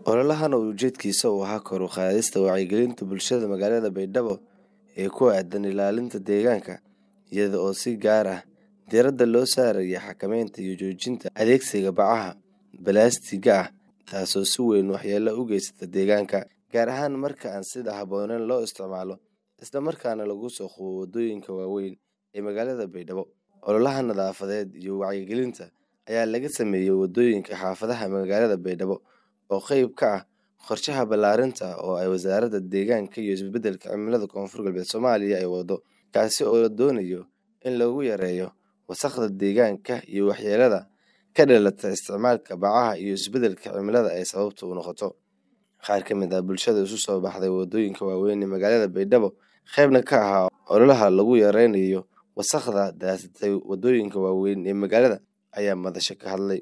Ololahan oo ujeedkiisa uu ahaa kor u qaadista wacyigelinta bulshada magaalada Baydhabo ee ku aaddan ilaalinta deegaanka, iyada oo si gaar ah diiradda loo saarayo xakamaynta iyo joojinta adeegsiga bacaha balaastigga ah taasoo si weyn waxyeello ugu geysata deegaanka, gaar ahaan marka aan sida habboonayn loo isticmaalo isla markaana lagu soo qubo waddooyinka waaweyn ee magaalada Baydhabo. Ololaha nadaafadeed iyo wacyigelinta ayaa laga sameeyay waddooyinka xaafadaha magaalada Baydhabo oo qayb ka ah qorshaha ballaarinta oo ay Wasaaradda Deegaanka iyo Isbeddelka Cimilada Koonfur Galbeed Soomaaliya ay waddo, kaasi oo la doonayo in lagu yareeyo wasakhda deegaanka iyo waxyeellada ka dhalata isticmaalka bacaha iyo isbeddelka cimilada ay sababta u noqoto. Qaar ka mid ah bulshada isu soo baxday waddooyinka waaweyn ee magaalada Baydhabo, qaybna ka ahaa ololaha lagu yareynayo wasakhda daasatay waddooyinka waaweyn ee magaalada, ayaa madasha ka hadlay.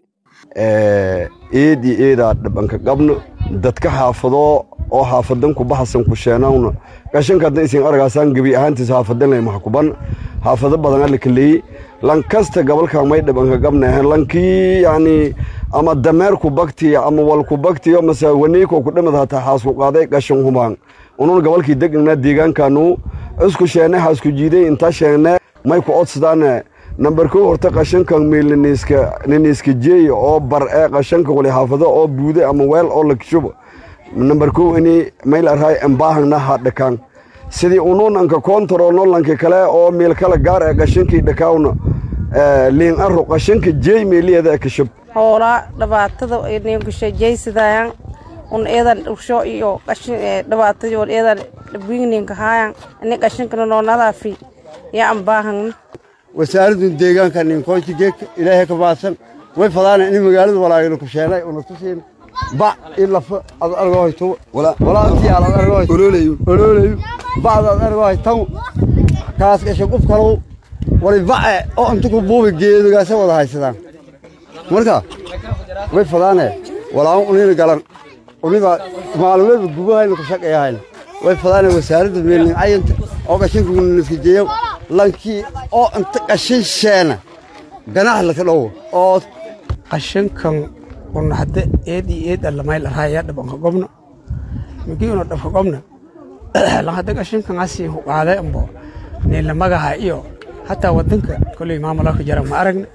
eed iyo eedaa dhabanka qabno dadka xaafado oo xaafadan ku baxsan ku sheenawna qashanka hadda isin aragaasaan gebi ahaantiis xaafadan lay maxkuban xaafado badan alla kaleeyey lan kasta gabalka may dhabanka qabna lankii yani ama dameerku baktiya ama walku baktiyo mase waniiko ku dhamad hataa xaasku qaaday qashan hubaan unun gabalkii degnaa deegaankaanu isku sheene xaasku jiiday inta sheene may ku odsadaan nambar kow horta qashanka meel niniiska jeey oo bar ee qashanka wali xaafado oo buude ama weel oo la kishubo nambar kow ini mayl arhay embaahangna ha dhakaan sidii ununanka kontarolno lanka kale oo meel kala gaar ee qashankii dhakaawna liin aro qashanka jeey meeliyeeda kishub hoolaa dhibaatada ninkushajaysidaayan un eedan dhursho iyo qashin dhibaatadii wal eedan dhibwigninka haayan ini qashankana noo nadaafi yaa ambaahangna wasaaraddu deegaanka ninkoonki geedka ilaahay ka baadsan way fadaana in magaalada walaagina ku sheenay una tusiin bac in lafa ad argohayto walaantii aad argohay ololayu ololayu bacda ad argohay tan kaas gasha qof kalow wali bace oo inta ku buubi geedogaasa wada haysadaan marka way fadaane walaan unina galan uniba maalmeedba gubahayna ku shaqeeyahayna way fadaane wasaaradda meelnin cayanta oo qashinka niskajeeyo lankii oo inta qashin sheena ganax laka dhowo oo qashinkan una hadda eed iyo eed allamayl arhaya dhabanka gobna migi una dhabka gobna lan hadda qashinkan asi huqaade ambo niila magaha iyo hataa wadanka koley maamulaka jara ma aragna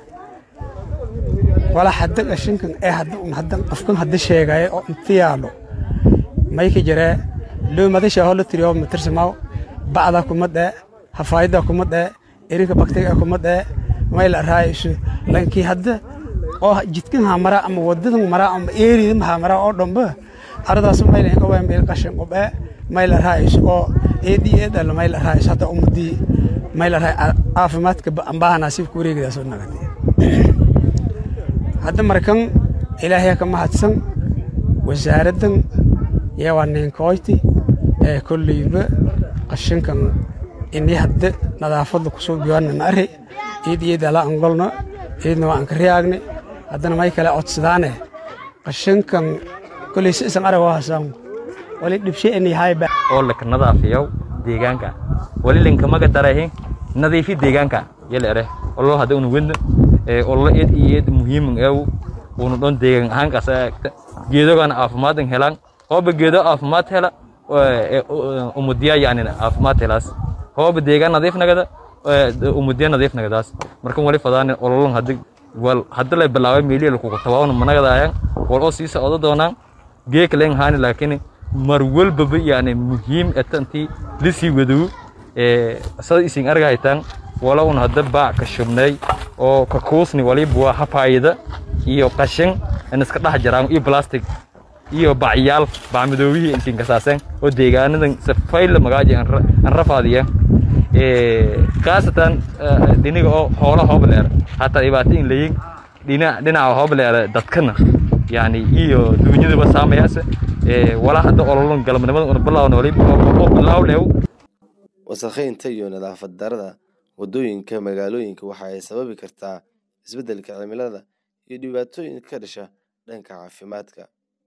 wala hadda qashinkan ee hadda un hadda qofkan hadda sheegaya oo inta yaalo mayka jaree loo madasha hola tiriyo matirsamaaw bacda kuma dhee hafaayada kuma dhee erinka baktiga kuma dhee mayl arhaayisu lankii hadda oo jidkan hamara ama wadadan mara ama eeridan hamara oo dhamba aradaas mayl qaban meel qashin qobee mayl arhaayisu oo eedi eeda la mayl arhaayisu hadda umadi mayl arhaay caafimaadka ambaha nasiib ku wareegida soo nagatay hadda markan ilaahay ka mahadsan wasaaraddan yaa ninkoyti ee kolleyba qashinkan ini hadda nadaafadda kusoo biwaana ma arre iid iid ala angolno iidna waa anka riyaagne haddana may kale codsadaane qashinkan koley si isan arag oo hasaan wali dhibshe ini hayba oo laka nadaafiyow deegaanka wali linkamaga darahe nadiifi deegaanka yala ere ollo hadda una wedna ollo eed iyo eed muhiiman eew una dhon deegaan ahaan kasa eegta geedogaana caafimaadin helaan hooba geedo caafimaad hela umudiya yani caafimaad helaas hooba deegaan nadiif nagada umudiya nadiif nagadaas markan wali fadaan ololon hadda wal hadda lay bilaabay meeliya lakugu tabaawna managadaayaan wal oo sii socdo doonaan geeka leen haani laakiin mar walbaba yani muhiim etantii lisii wadow sada isin argahaytaan wala un hadda baac ka shubnay oo ka kuusni waliba waa hafaayada iyo qashin in iska dhex jiraan iyo plastic iyo bacyaal bacmadoobihii intiin kasaaseen oo deegaanadan safayla magaaji aan rafaadiya khaasatan dhiniga oo hoola hoobleer hataa dhibaato in layin dhinaca hoobleer dadkana yani iyo duunyadaba saamayaase wala hadda ololon galabnimada una bilaawna waliba oo bilaawleew wasakhaynta iyo nadaafad darada waddooyinka magaalooyinka waxa ay sababi kartaa isbeddelka cimilada iyo dhibaatooyin ka dhasha dhanka caafimaadka